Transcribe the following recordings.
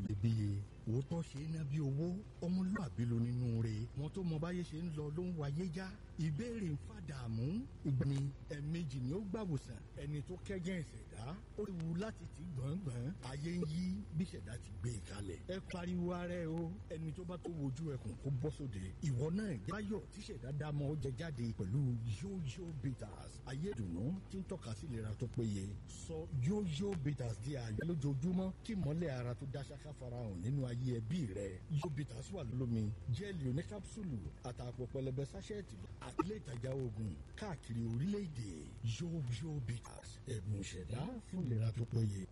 iyebíye òótọ́ ṣe é ná bí owó ọmọlúwàbí ló nínú rẹ̀ wọn tó mọ báyé ṣe ń lọ ló ń wáyé já ìbéèrè ń fàdààmú ìgbani ẹ̀ẹ̀mejì ni ó gbàwòsàn ẹni tó kẹ́gẹ́ ìṣẹ̀dá ó léwu láti ti gbọ̀ngbọ̀n ayé ń yí bí ìṣẹ̀dá ti gbé e kalẹ̀ ẹ pariwo ara ẹ o ẹni tó bá tó wojú ẹkùn kó bọ́ sóde ìwọ náà jáyọ̀ tí ìṣẹ̀dá dámọ̀ ó jẹ jáde pẹ̀lú yóyó bitters ayé ìdùnnú tí ń tọ́ka sí ìlera tó péye sọ yóyó bitters di àyè lójoojúmọ́ kí mọ́lẹ̀ ara tó dá ṣáká farahàn nínú ayé ẹbí rẹ yóyó bitters wà lómi jẹ́ẹ̀lì oníkápsùlù àtàpọ̀ pẹlẹbẹ sáṣẹ́ẹ̀tì àti ilé ìtajà oògùn káàkiri orílẹ̀-èdè yóyó bitters ẹ̀bùn ìṣẹ̀dá fún ìlera tó péye.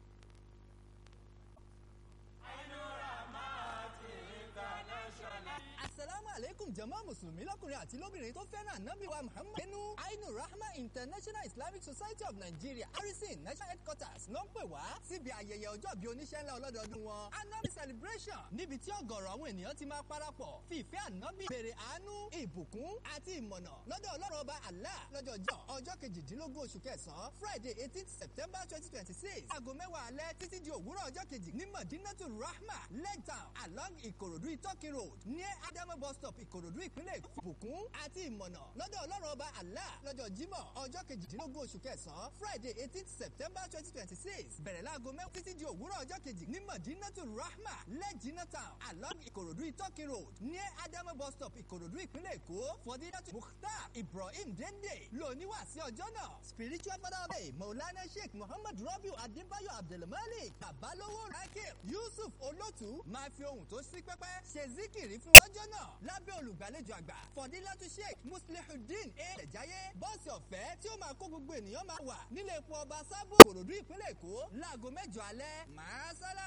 asalaamu aleykum jama musulumi lọkùnrin àti lóbìnrin tó fẹ́ràn anabi wa muhammad nínú ainu rahma international islamic society of nigeria harrison national headquarters ló ń pè wá síbi ayẹyẹ ọjọ́ bíi oníṣẹ́ ńlá ọlọ́dọọdún wọn anabi celebration níbi tí ọ̀gọ̀rọ̀ àwọn ènìyàn ti máa parapọ̀ fi ìfẹ́ anabi béèrè àánú ìbùkún àti ìmọ̀nà lọ́dọ̀ ọlọ́run ọba allah lọ́jọ́ jọ ọjọ́ kejìdínlógún oṣù kẹsàn-án friday eighteen september twenty twenty six aago mẹ́wàá alẹ́ títí di òwúrọ̀ ọjọ́ kejì ní madinatu rahma lẹ́tàn along ìkòròdú ìtọ́kì road ní adamu bus stop ìkòròdú ìpínlẹ̀ èkó ìbùkún àti ìmọ̀nà lọ́dọ̀ ọlọ́run ọba allah lọ́jọ́ jímọ̀ ọjọ́ kejìdínlógún oṣù kẹsàn-án friday eighteen september twenty twenty six bẹ̀rẹ̀ láago mẹ́wàá títí di òwúrọ̀ ọjọ́ kejì ní madinatu rahma lẹ́jìnà town along ìkòròdú ìtọ́kì road ní adamu bus stop ìkòròdú ìpínlẹ̀ èkó fọdíyàtú mukhtar ibrahim dende lóníwà sí ọjọ́ náà spiritual father of the maulana sheikh muhammad rabiu adébáyọ̀ abdulmalik babalówó rakib yusuf olótú máa fi ohun tó sí pẹ́pẹ́ ṣe zikiri fún ọjọ́ náà lábẹ́ olùgbàlejò àgbà fọdílátú sheikh muslihudeen a ẹ̀jáyé bọ́ọ̀sì ọ̀fẹ́ tí ó máa kó gbogbo ènìyàn máa wà nílé epo ọba sábò kòròdú ìpínlẹ̀ èkó láago mẹ́jọ alẹ́ máa sálà.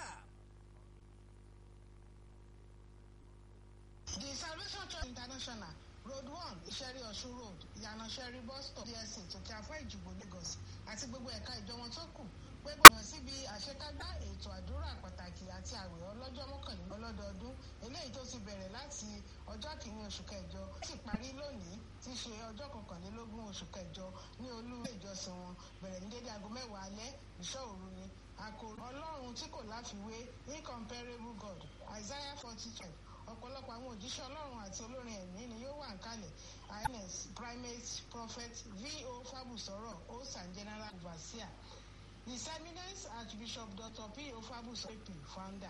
The Salvation Church International Road one Ìṣẹ́rí Ọ̀ṣun Road Ìyànà Ṣẹ́rí bus stop DSC Tòkè Afẹ́ Ìjùbọ̀ Lagos àti gbogbo ẹ̀ka ìjọ wọn tó kù pé gbọ̀ngàn síbi àṣekágbá ètò àdúrà pàtàkì àti àwẹ̀ ọlọ́jọ́ mọ́kànlélọ́ lọ́dọọdún eléyìí tó ti bẹ̀rẹ̀ láti ọjọ́ kìíní oṣù kẹjọ ó sì parí lónìí tí í ṣe ọjọ́ kọkànlélógún oṣù kẹjọ ní olú ilé ìjọsìn wọn bẹ̀rẹ̀ ní dédé aago mẹ́wàá alẹ́ ìṣọ́ òru ni àkòrò ọlọ́run tí kò láfiwé incomparable God Isaiah forty two ọ̀pọ̀lọpọ̀ àwọn òjíṣẹ́ ọlọ́run àti olórin ẹ̀mí ni yóò wà nkálẹ̀ ins primate prophet vo fabusoro host and general overseer his eminence archbishop dr p o fabusoro founder.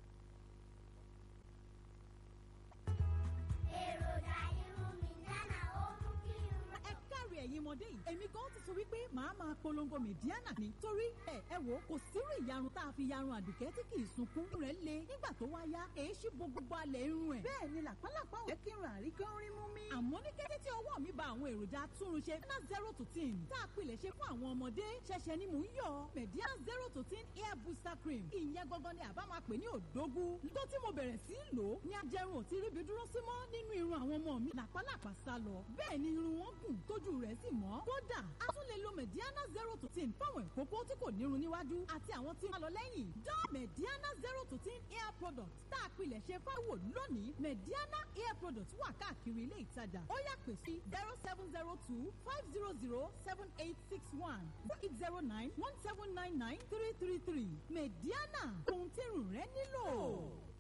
èròjà irun mi dáná ó mú kí irun. ẹ káre ẹ̀yin ọmọdé yìí èmi gan ti sọ wípé màá máa polongo mẹ̀díánà ni torí ẹ ẹ wò kò sírú ìyarun tá a fi yarun àdùkẹ́ tí kì í sunkún rẹ̀ le nígbà tó wá yá èé ṣí bo gbogbo alẹ̀ irun ẹ̀ bẹ́ẹ̀ ni làpálàpá ò jẹ́ kí irun àríkán rí mú mi. àmọ́ ní kété tí ọwọ́ mi ba àwọn èròjà atúnrunṣe ná zero to ten tá a pilẹ̀ ṣe fún àwọn ọmọdé ṣẹ̀ṣẹ̀ ni mò ń yọ mẹ̀díánà zero to ten hair booster cream ìyẹn gangan ni àbá máa pè ní òdógún tó tí mo bẹ̀rẹ̀ sí í lò ó ní ajẹrun ò ti ríbi dúró sí mọ́ nínú irun àwọn ọmọ mi làpálàpá sá lọ bẹ́ẹ̀ ni irun wọn gùn tójú rẹ̀ sì mọ́ kódà a tún lè lo mediana zero to ten fáwọn ìkókó tí kò nírun níwájú àti àwọn tí wọ́n lọ lẹ́yìn dán mediana zero to ten hair product tá a pilẹ̀ ṣe fáwọ̀ lónìí mediana hair product wà káàkiri ilé ìtajà ó yà pè sí zero seven zero two five zero zero seven eight six one four eight zero nine one seven nine nine three three three mediana ohun tí irun rẹ nílò.